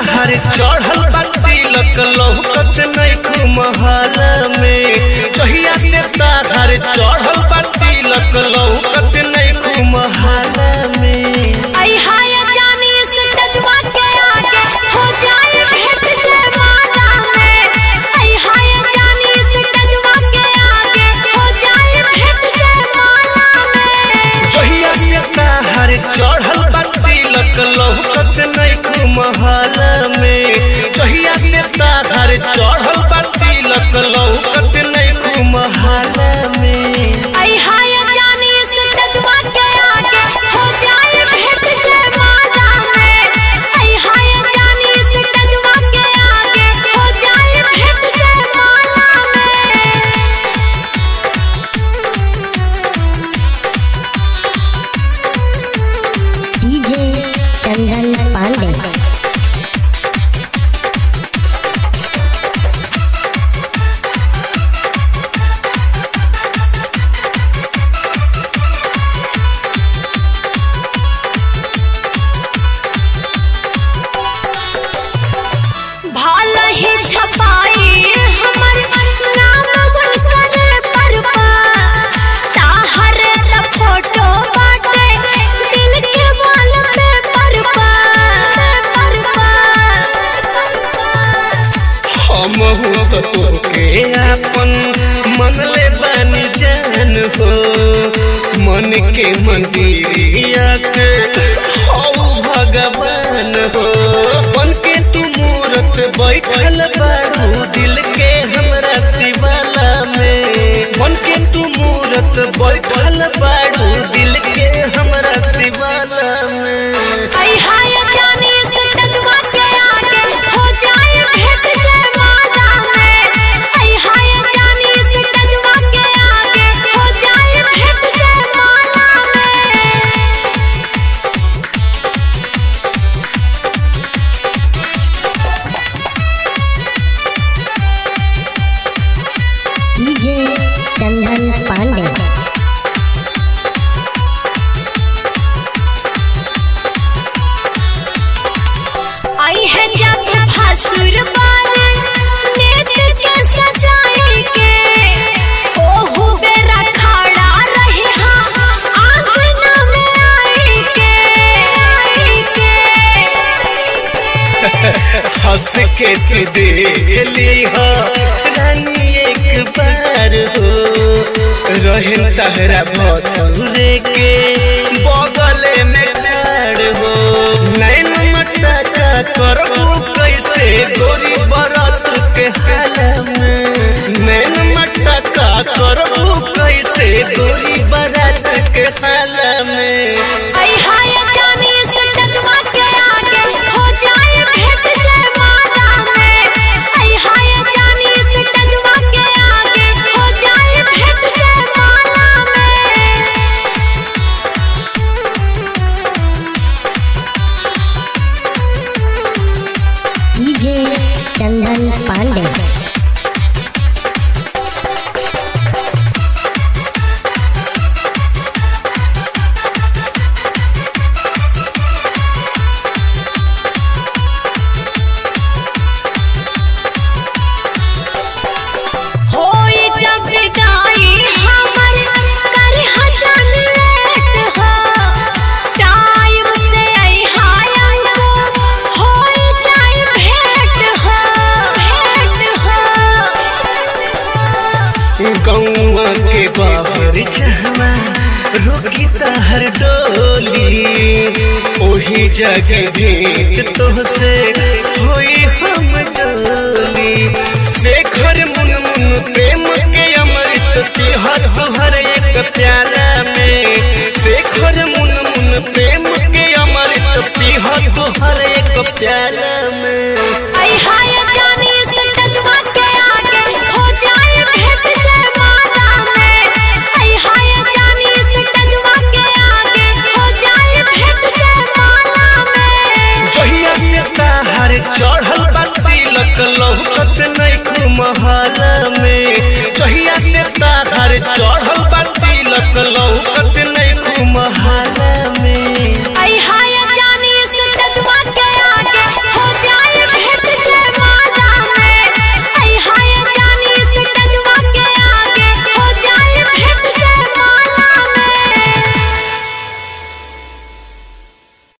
ताहर चढ़ल बा तिलक लौकत नहीं महल में जहिया से ताहर चढ़ल बा तिलक लौकत नहीं महल में आई हाय जानी इस जज्बा के आगे हो जाए भेंट जयमाला में आई हाय जानी इस जज्बा के आगे हो जाए भेंट जयमाला में जहिया से ताहर चढ़ल बा तिलक लौकत नहीं महल में जहिया से ताहर चढ़ल बा तिलक लौकत नहीं महल में आई हाय जानी इस जज्बा के आगे हो जाए भेंट जयमाला में आई हाय जानी इस जज्बा के आगे हो जाए भेंट जयमाला में डीजे चंदन पांडे भाल ही छपाई हमर नाम बुनकर पर ताहर त फोटो बाटे दिल के वाल पे पर हम तो तोके आपन मन ले बानी जान हो मन के मंदिरिया के हौ भगवान हो बन के तू मूरत बैठल बाड़ू दिल के हमरा शिवाला में बन के तू मूरत बैठल बाड़ू दिल के हमरा शिवाला में आई हाय जानी इस जज्बा के आगे हो जाए भेंट जयमाला में आई हाय जानी इस जज्बा के आगे हो जाए भेंट जयमाला में डीजे चंदन पांडे आई है जब भसुर बाल नेत के सजाए के ओहु बेरा खड़ा रहे हाँ आंगन में आई के आई के हंस के तू देख ली हो रानी एक बार हो रहे तहरा भसुरे के बगल में ठाड़ हो नैन मटा का करबू कैसे गोरी बरत के हाल में नैन मटा का करबू कैसे गोरी बरत के हाल में आई हाय जानी इस जज्बा के आगे हो जाए भेंट जयमाला में आई हाय जानी इस जज्बा के आगे हो जाए भेंट जयमाला में डीजे चंदन पांडे होई जग गाई हमर कर हजन लेट हो टाइम से आई हाय हमको होई जाए भेंट हो भेंट हो गौवा के बाबर चहवा रुकी तहर डोली ओही जगह भेंट तोहसे होई हम डोली शेखर मुन मुन प्रेम के अमृत तिहर तुहर एक प्याला में शेखर मुन मुन प्रेम के अमृत तिहर तुहर एक प्याला में आई हाय